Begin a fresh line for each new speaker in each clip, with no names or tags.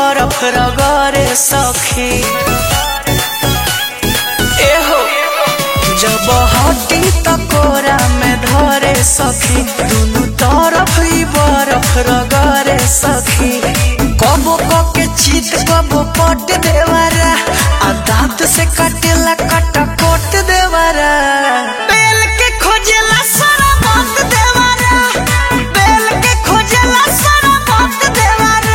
बरफ रगरे सखी एहो जब हटी त कोरा में धरे सखी दुनु तरफ ही बरफ रगरे सखी कबो के चीत कबो पट देवारा आ दांत से कटेला कटा कोट देवारा बेल के खोजेला सारा बात देवारा बेल के खोजेला सारा बात देवारा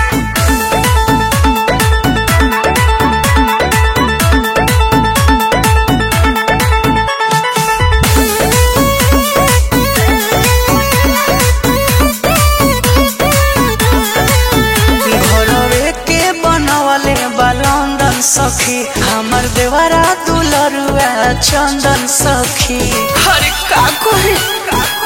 घरवे के बनवले बलंदन सखी हमर देवरा दुलरुआ चंदन सखी हरे का कोहे